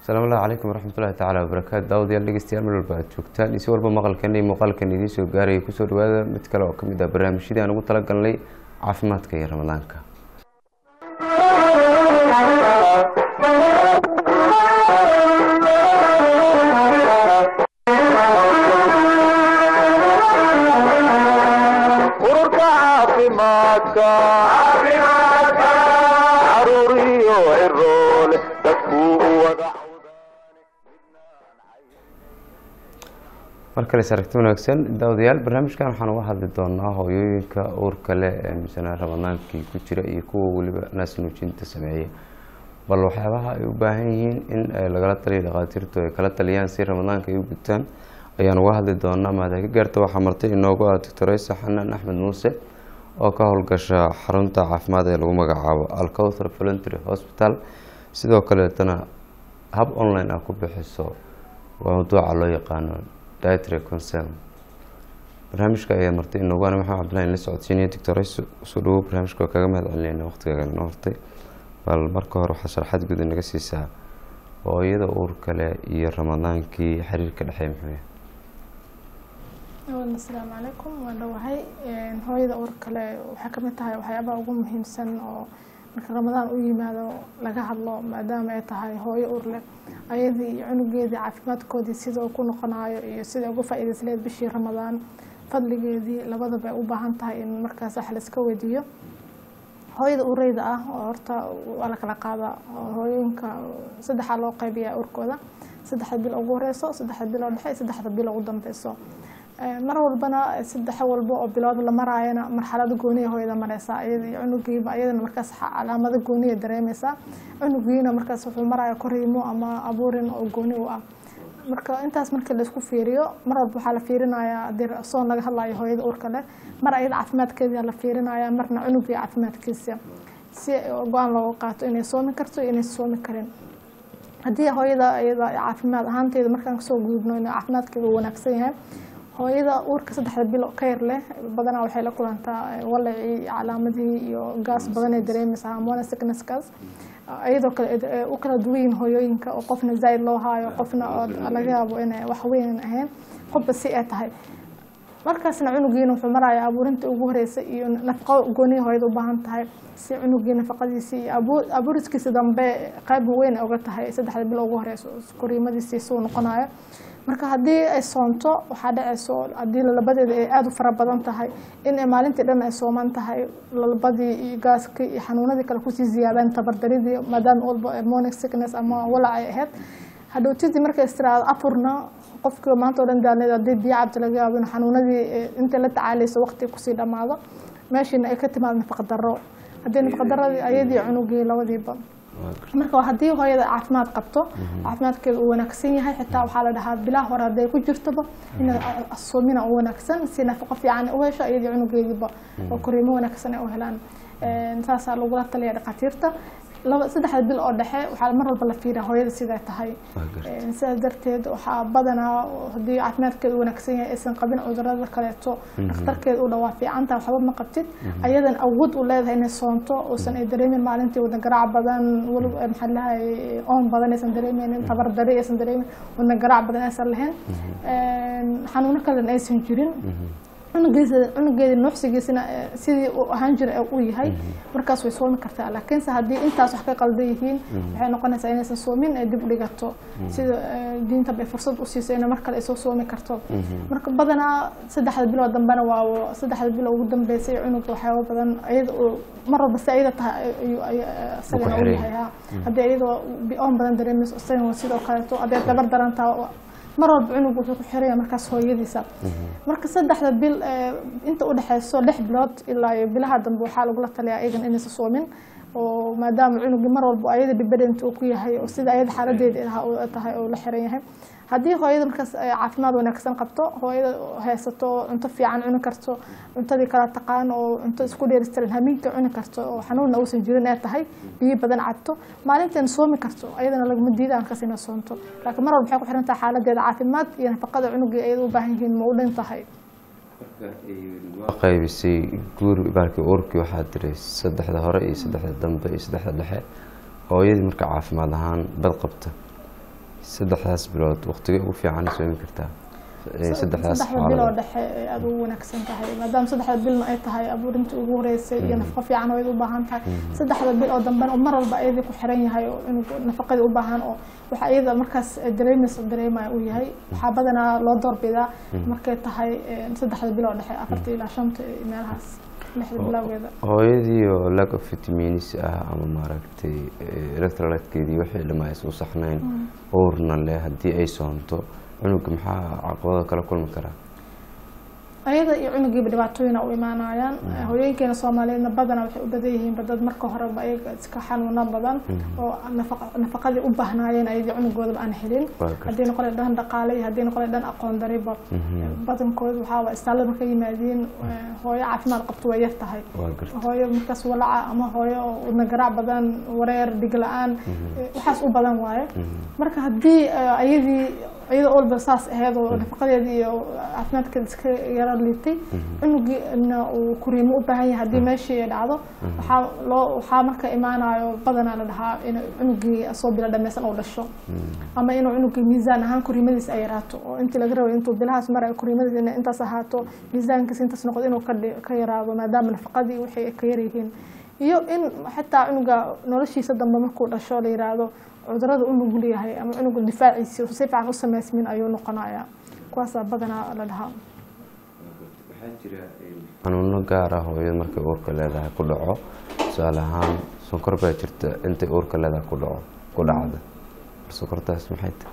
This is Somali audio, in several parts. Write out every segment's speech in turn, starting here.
asalaamu allahu calaykum waraxmatullahi tacaala wabarakaatu daawadayaal dhegeystayaal meel walba aad joogtaan iyo si walba maqalkan iyo muuqaalkan idiin soo gaaraya kusoo dhawaada mid kale oo kamid ah barnaamijyadii aan ugu talagalnay caafimaadka iyo ramadaanka ururka caafimaadka caruur iyo ciroole dadkuu u wada mar kale is aragti wanaagsan daawadayaal barnaamijkan waxaan uga hadli doonaa hooyooyinka uurka leh ee misana ramadaankii ku jira iyo kuwa weliba naas nuujinta sameeya bal waxyaabaha ay u baahan yihiin in eh, lagala taliyo dhakhaatiirtu ay kala taliyaan si ramadaanka ay u gutaan ayaan uga hadli doonaa maada ka gaarta waxaa martay inoogu ah doctoreysa xanaan axmed muuse oo ka howlgasha xarunta caafimaad ee lagu magacaabo alcowthar voluntary hospital sidoo kaleetana hab online ah ku bixiso waa mawduuca loo yaqaano dietary concern barnaamijka ayaa martay inoogu ana maxamed cabdillahi la socodsiinaya doctoreysa usoo dhawow barnaamijka waa kaga mahad celinayna waqtigaaga noo hortay bal marka hore waxaa sharaxaad guud naga siisaa hooyada uurka leh iyo ramadaankii xiriirka dhexeey muxuu yahay awalan asalaamu calaykum waan dhowahay hooyada uur kale waxay kamid tahay waxyaabaha ugu muhiimsan oo marka ramadaan u yimaado laga hadlo maadaama ay tahay hooyo uur leh ayadii iyo cunugeedii caafimaadkoodii sida uu ku noqonayo iyo sida uga faa-iideysleed bishii ramadaan fadligeedii labadaba ay u baahan tahay in markaas wax layska weydiiyo hooyada ureyda ah oo horta waa la kala qaadaa oo hooyooyinka saddexaa loo qaybiyaa urkooda saddexda bil ugu horeyso saddexda bil oo dhexe iyo saddexda bil ugu dambeyso mar walbana saddex walba oo bilood la maraayana marxalada gooniya hooyada mareysaa iyada iyo cunugiiba iyadana markaas calaamado gooniya dareemeysaa cunugiina markaas wuxuu maraya koriimo ama abuurin oo gooni u ah marka intaas markii laisku fiiriyo mar walba waxaa la fiirinayaa hadii soon laga hadlayo hooyada uurka leh mar ayada caafimaadkeeda la fiirinaya marna cunugii caafimaadkiisa si go-aan looga qaato inay soomi karto iyo inaysa soomi karin haddii hooyada iyada caafimaad ahaanteeda markaan kasoo gudubno in caafimaadkeeda uu wanaagsan yahay hooyada uurka saddexda bilo ka yar leh badanaa waxay la kulantaa walacii calaamadihii iyo gaas badan ay dareemeysaa hormone sicknesskaas iyadoo kale u kala duwan yihiin hooyooyinka oo qofna zaaid loo haayo qofna oo laga yaabo inay wax weyn ahayn qofba si ay tahay markaasna cunugiina wuxuu maraya abuurinta ugu horeysa iyo nafaqo gooniya hooyada u baahan tahay si cunugii nafaqadiisi iyo abuuriskiisa dambe qayb weyn ay uga tahay saddexda bilo ugu horeyso koriimadiisi suu noqonayo marka haddii ay soonto waxaa dhaceyso haddii lalabadeeda ay aada u fara badan tahay in maalintii dhan ay sooman tahay lalabadii iyo gaaskii iyo xanuunadii kale kusii ziyaadaan tabardaridii maadaama walba morning sickness ama walac ay ahayd hadhowtidii markay istiraado afurna qofkii maanta o dhan daalneed haddii biyo cabdi laga yaabo in xanuunadii intay la tacaaleyso waqti kusii dhammaado meeshiina ay ka timaado nafaqa darro haddii nafaqa darradii ayadii cunugii labadiiba marka haddii hooyada caafimaad qabto caafimaadkeeda uu wanaagsan yahay xitaa waxaa la dhahaa bilaha hore hadday ku jirtoba in soomina u wanaagsan si nafaqo fiican u hesho iyadii cunugeediiba oo koriimo wanaagsan ay u helaan saasaa lagula taliya dhakhaatiirta laba saddexda bil oo dhexe waxaa mar walba la fiiriya hooyada siday tahay sidaas darteed waxaa badanaa haddii caafimaadkeeda u wanaagsan yahay aysan qabin cudurada kaleeto dhakhtarkeeda u dhawaa fiicanta waxba ma qabtid ayadan awood u leedahay inay soonto uusan ay dareemin maalintii wadan garaac badan wali maxaa lahay oon badan aysan dareemeynin tabardari aysan dareemin wadan garaac badan aysan lahayn xanuuno kalena aysan jirin cunugiisa cunugeeda nuuxsigiisina sidii uu ahaan jira uu yahay markaas way soomi kartaa laakiinse haddii intaas wax ka qaldan yihiin waxay noqonaysaa inaysan soomin ay dib u dhigato sida diinta bay fursad u siisay in mar kale ay soo soomi karto marka badanaa saddexda bilood dambena waa saddexda bilo ugu dambeysay cunuga waxyaaba badan iyada mar walba si ayada tahay isagana u yahay ha haddii iyadoo oon badan dareemayso isagana sidoo kaleeto hadday dabar daran taha mar walba cunug wuxuu ku xiraya markaas hooyadiisa marka saddexda bil inta udhexeyso lix bilood ilaa iyo bilaha dambe waxaa lagula taliyaa iyagan inaysa soomin oo maadaama cunugii mar walba ayada dibadent uu ku yahay oo sida ayada xaaladeeda tahay oo la xiran yahay haddii hooyada markaas caafimaad wanaagsan qabto hooyada haysato cunto fiican cuni karto cuntadii kala taqaan oo cunto isku dheeristiran hamiinka cuni karto oo xanuunna uusan jirin ee tahay biyo badan cabto maalinteena soomi karto ayadana laguma diida markaas inay soonto laakiin mar walba waxay ku xiran tahay xaaladeeda caafimaad iyo nafaqada cunugii ayada u baahan yihiin ma u dhan tahay waa qaybisay guur baalkii uurkii waxaa tiray saddexda hore iyo saddexda dambe iyo saddexda dhexe hooyadii marka caafimaad ahaan bad qabta saddexdaas bilood waqtigay ugu fiican soomi kartaa Eh, saddexdaas saddexda bil oo xaaladood dhexe ay aada ugu wanaagsan tahay maadaama saddexda bilna ay tahay abuurinta ugu horeysay iyo nafaqo fiican oo ay u baahan tahay saddexda bil oo dambena mar walba ayadii ku xiran yahay oo inuu nafaqadii u baahan oo waxa iyada markaas dareemaysa dareemaya uu yahay waxaa badanaa loo doorbidaa markay tahay eh, saddexda bil oo dhexe afarta ilaa shanta iyo meelahaas lixda bilowgeeda hooyadii oo lack of vitamins ah ama maaragtay eh, electrolytekeedii wixii dhamma aysan u saxnayn uurna leh haddii ay soonto cunuga maxaa caqabado kala kulmi karaa ayada iyo cunugiiba dhibaatooyina u imaanayaan hooyooyinkeena soomaaliyeedna badanaa waxay u badan yihiin dad marka horeba ayaga iska xanuuno badan oo nafaqa- nafaqadii u baahnaayeen ayadii cunugoodaba aan helin Waa gartay. haddii noqon dhan dhaqaale iyo haddii noqon dhan aqoon dariba badankooda waxaa waa istaalada markay yimaadiin eh, hooyo caafimaad qabto way yar tahay waa garta hooyo markaas walaca ama hooyo wadna garaac badan wareer dhig la-aan eh, waxaas u badan waaye marka haddii eh, ayadii iyada olba saas aheyd oo nafaqadeedii iyo caafimaadkeeda iska yaro liitay cunugiina uu kuriimo u baahan yahay haddii meeshii ay dhacdo waxaa loo waxaa marka imaanayo badanaa la dhahaa in cunugii soo bilo dhameysan uu dhasho ama inuu cunugii miisaan ahaan kuriimadiis ay yaraato oo intii laga rabay intuu bilahaas marayo kuriimadiis inay intaas ahaato miisaankiis intaas noqdo inuu ka dhi- ka yaraado maadaama nafaqadii wixii ay ka yaryihiin iyo in xitaa cunuga noloshiisa dambe markuu dhasho la yiraahdo cudurada u nugul yahay ama cunuga difaaciisi si fiican u samaysmin ayuu noqonaya kuwaasaa badanaa la dhahaa xanuuno gaar ah hooyada markay uurka leedahay ku dhaco tusaale ahaan sonkor baa jirta intay uurka leedahay ku dhaco ku dhacda sonkortaas maxay tahay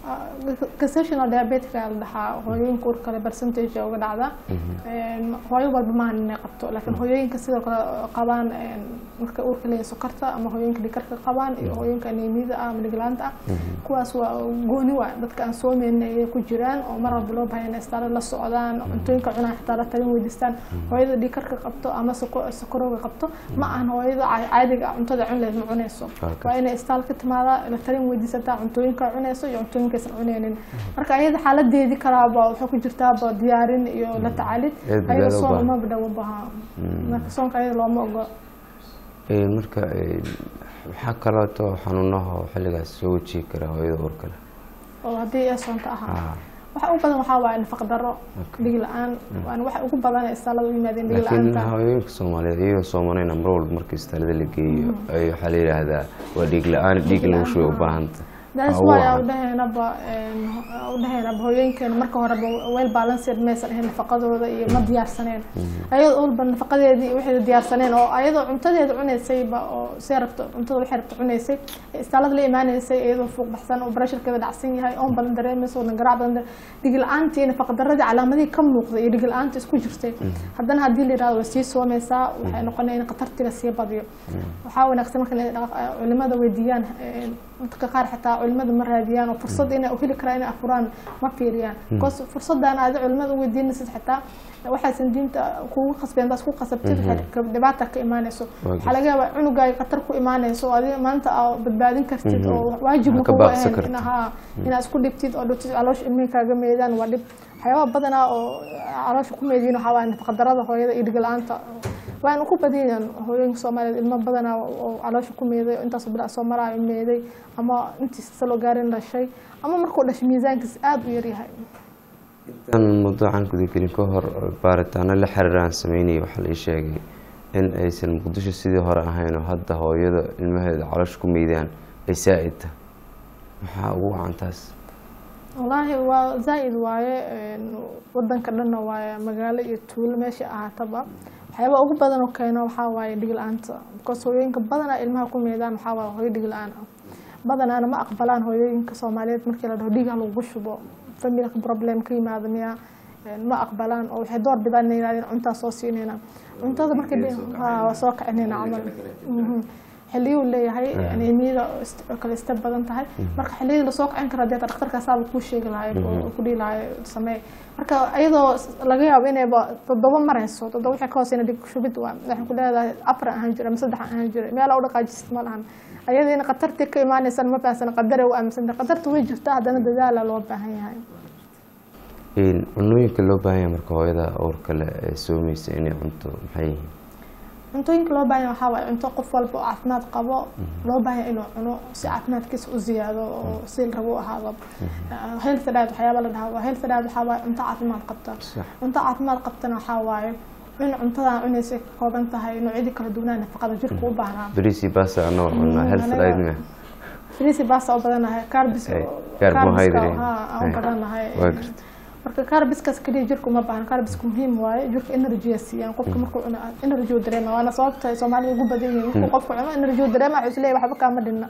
gestational diabetica la dhahaa hooyooyinka uur kale percentage uga dhacda Een, hooyo walba maahan inay qabto laakiin hooyooyinka sidoo kale qabaan een, markay uurka leeyihin sokorta ama hooyooyinka dhikarka qabaan iyo hooyooyinka anemiyada ah ama dhiglaanta ah kuwaas waa gooni waa dadka aan soomeynin ayay ku jiraan oo mar walba loo baahan inay istaalo la socdaan cuntooyinka cunaan xitaa la talin weydiistaan hooyada dhikarka qabto ama soko- sokorowga qabto ma ahan hooyada ca- caadiga ah cuntada cun leed ma cunayso Okay. waa inay istaal ka timaada la talin weydiisataa cuntooyinka cunayso iyo cuntooyinkaysan cunaynin marka ayada xaaladeedii kalaaba waxay ku jirtaaba diyaarin iyo la tacaalid Eed ayada dadaal u soon baahan. uma badhawo baha marka soonka ayada looma ogo Eh, marka eh, maxaa kaleeto xanuunaha xilligaas soo wajihi kara hooyada uurka leh oo haddii ay soonto ahaa Ah, waxa ugu badan waxaa waaye nafaq darro dhig la-aan waana waxa ugu badan ee istaalada u yimaadeen dhig laakiin la-aanta hooyooyinka soomaaliyeed iyagoo soomanayna mar walba markii istaalada la geeyo ay waxaa la yidhaahdaa waa dhiig la-aan dhiig lagu shuba u baahanta that's Waa why wacan. aan udhahaynaba udhahaynaba hooyooyinkeena marka horeba weel balanced maysan ahayn nafaqadooda iyo ma diyaarsaneen ayadoo walba nafaqadeedii iyo waxay diyaarsaneen oo ayadoo cuntadeeda cunaysayba oo see rabto cuntada waxay rabto cunaysay ee istaalada la imaanaysay iyadoo fuuq baxsan oo barasharkeeda dhacsan yahay oon badan dareemayso wadna garaac badan dare- dhig la-aantii iyo nafaqa daradii calaamadihii ka muuqday iyo dhig la-aanta isku jirtay haddana haddii la yirahdo way sii soomaysaa waxay noqonaya in khatartii lasii badiyo waxaa wanaagsan marka inay dhaq- culimada weydiiyaan ee, dadka qaar xitaa culimada ma raadiyaan oo fursad inay u heli karaan inay afuraan ma fiiriyaan bcause fursadaan aadi culimada u weydiinaysid xitaa waxaysan diinta kugu qasbeen daas ku qasabtid waxay ka- dhibaata ka imaanayso waxaa laga yaabaa cunugaaga khatar ku imaanayso oo adiga maanta aa badbaadin kartid oo waajibna Ka kugu baaqsan ahayn kartid. in haa inaad isku dhibtid oo dhibtid caloosha ilmihi kaaga meedaan waa dhib waxyaaba badanaa oo caloosha ku meediyin waxaa waaye nafaqadarada hooyada iyo dhigla-aanta waana ku badiyaan hooyooyinka soomaaliyeed ilmo badanaa oo caloosha ku meeday oo intaas bilaa soo maraayo meeday ama intiisa loo gaarin dhashay ama markuu dhashay miisaankiis aada u yaryahay intaan mawduucan gudagelin ka hor baaritaano la xiriir aan sameynayay waxaa la ii sheegay in aysan muqdisho sidii hore ahayn oo hadda hooyada ilmaheeda caloosha ku meydaan ay saa-id tahay maxaa ugu wacan taas wallaahi waa zaa-id waaye een, wadanka dhanna waaye magaalo iyo tuulo meesha ahaataba waxyaaba ugu badan oo keeno waxaa waaye dhig la-aanta because hooyooyinka badanaa ilmaha ku meedaan waxaa waaye hooyo dhig la-aan ah badanaana ma aqbalaan hooyooyinka soomaaliyeed markii la dhaho dhiig ha lagu shubo familka problem ka yimaada miya een, ma aqbalaan oo waxay door bidaan inay yidhahdeen cuntaa soo siinayna cuntada markii dhi- haa, waa soo kicinayna camal Mhm. xilliyuu leeyahay anemiyada ist- oo kale ista badan tahay marka xilliyada lasoo kacin karo dee dhakhtarkaasaaba kuu sheegi lahay oo ku dhihi lahay samee marka iyadoo s- laga yaabo inayba toddoba marayso toddoba waxay ka hooseyna dhig shubid waa waxay ku leedahay afar ahaan jira ama saddex ahaan jira meelaa u dhaqaajist ma lahan ayadiina khatartii ka imaanaysan ma fahansana qadare u aaminsanta qadarta way jirtaa haddana dadaala loo baahan yahay Een, cunooyinka loo baahan yahay marka hooyada uurka leh ee soomaysa inay cunto maxay yihiin cuntooyinka loo baahan yahay waxaa waaye cunto qof walba oo caafimaad qabo loo baahan yahay inuu cuno si caafimaadkiisa u ziyaado oo si la rabo u ahaado Ah, health diet waxyaaba la dhahaa waa health diet waxaa waaye cunto caafimaad qabta Sax. cunto caafimaad qabtana waxaa waaye in cuntadan cunaysa ka kooban tahay noocyadii kala duwanaa nafaqada jirka u baahnaa bariisi basta anoo cunaa Mm, health aniga- dietna frisi basta u badanahay carbis Ay, carbohydrate. aan u Ay, badanahay waa garta marka carbiskaas kaliya jirka uma baahna carbisku muhiim waaye jirka energy siiyaan qofka markuu cuno energy uu dareema waana sababta ay soomaalida ugu badan yihiin markuu qofku cuno energy uu dareema wuxuu isleeyahay waxba kaama dhinna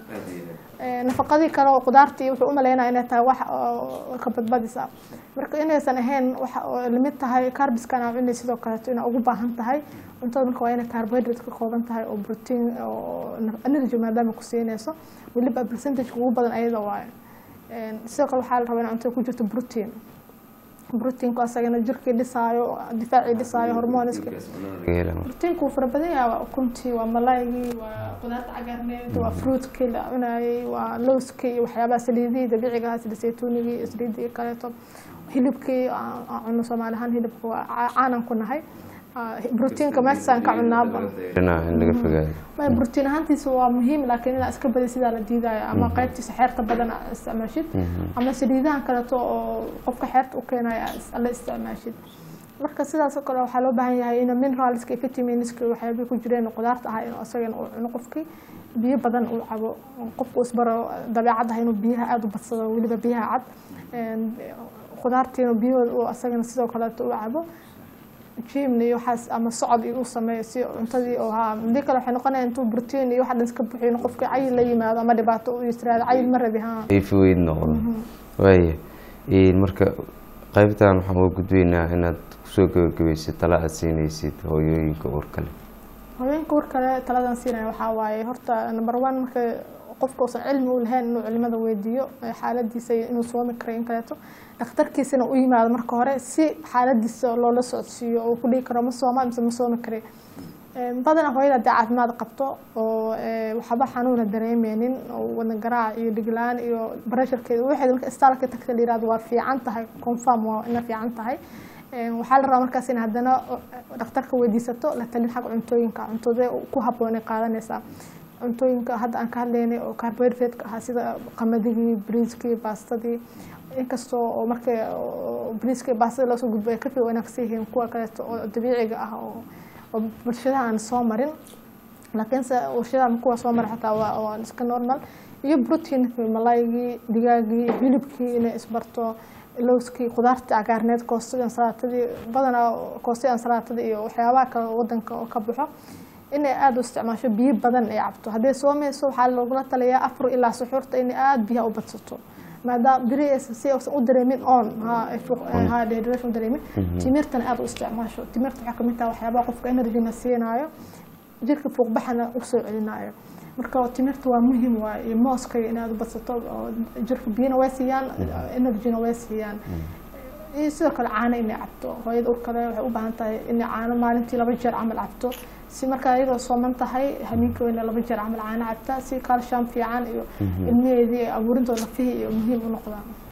Ee, nafaqadii kale oo qudaartii wuxuu u maleynaya inay tahay wax oo ka badbadis ah marka inaysan ahayn waxa oo lamid tahay carbiska aan cunay sidoo kaleeto inaa ugu baahan tahay cuntada marka waa inay carbohydrate ka kooban tahay oo protein oo naf- energy maadaama ku siinayso weliba percentage ugu badan ayada waaye Een, sidoo kale waxaa la rabaa in cuntada ku jirto protein proteinku asagana jirkii dhisaayo difaacii dhisaayo hormoniska laga hela marka. proteinku wuu fara badan yahay waa ukuntii waa malaygii waa qudaarta cagaarneed waa fruitkii la cunayay waa lowskii iyo waxyaabaha saliidihii dabiiciga ahaa sida saytuunigii iyo saliidii kaleeto hilibkii aan aan cunno soomaali ahaan hilibka waa ca- caanan ku nahay Ah, proteinka meeshaan ka cunaaba Dhinaca in laga fogaado ma protein ahaantiisa waa muhiim laakiin inaa iska badi sidaa la diidaayo ama qaybtiisa xeerta badan aa isticmaashid ama saliidahan kaleeto oo qofka xeerta u keenaya aa is- la isticmaashid marka sidaas oo kale waxaa loo baahan yahay in mineralska iyo vitaminska waxyaabay ku jireen qudaarta ah inuu asagana uu cuno qofkii biyo badan uu cabo qofku isbaro dabeecad ah inuu biyaha aada u badsado weliba biyaha cad Een, qudaartiina biyahooda uu asagana sidoo kaleeto u cabo jimna iyo waxaas ama socod iyo u sameeyo si cuntadii oo haa hadii kale waxay noqonaya intuu protein iyo waxa dhan iska buxiyo in qofkii cayil la yimaado ama dhibaato u yisraado cayil ma rabi haa ay fogeyd noqdo waaya Een, marka qaybtan waxaan uga gudbaynaa inaad kusoo gabagabaysid tala aad siinaysid hooyooyinka uurka leh haweenka war kale taladan siinaya waxaa waaye horta number one marka qofka uusan cilmi u lahayn inuu culimada weydiiyo ee xaaladiisa iyo inuu soomi karo in kaleeto dhakhtarkiisana u yimaado marka hore si xaaladiisa loola socodsiiyo oo ku dhihi karo ma sooma mise ma soomi kare Een, badanaa hooyada haddii caafimaad qabto oo ee, waxba xanuuna dareemeynin oo wadna garaac iyo dhiglaan iyo baresharkeeda waxeeda marka istaalka tagta la yirahdo waa fiican tahay confirm waa ina fiican tahay Een, waxaa la rabaa markaas in haddana o- dhakhtarka weydiisato la talin xag cuntooyinka cuntadee ku habboonay qaadanaysaa cuntooyinka hadda aan ka hadlaynay oo carbohydrate ahaa sida qamadigi briiskii baastadii inkastoo oo markay oo briiska iyo baastada loo soo gudbo ay ka fii wanaagsan yihiin kuwa kaleeto oo dabiiciga ah oo oo bulshadaha aan soo marin laakiinse warshadaha kuwa soo mara xataa waa waa iska normal iyo protein malaygii digaagii hilibkii inay isbarto lowskii qudaartii cagaarneed koostadii ansalaatadii badanaa koostadii ansalaatada iyo waxyaabaha kale oo wadanka oo ka baxo inay aada u isticmaasho biyo badan ay cabto hadday soomayso waxaa loogula taliyaa afar ilaa suxuurta inay aada biyaha u badsato maadaama beri aysan si aysan u dareemin on ha ay fuq- ha dehydration u dareemin timirtana aada u isticmaasho timirta waxaa kamid taha waxyaabaha qofka energyna siinaayo jirka fuuqbaxana usoo celinaayo marka timirta waa muhiim waaye iyo mooska in aada u badsato oo jirka biyana way siiyaan energyna way siiyaan iyo sidoo kale caano inay cabto hooyada urkale waxay u baahan tahay inay caano maalintii laba jeer camal cabto si markaa iyadoo sooman tahay habeenkii weyna laba jeer camal caano cabta si calcium fiican iyo ilmaheedii abuurintooda nafihii iyo muhiim u noqdaan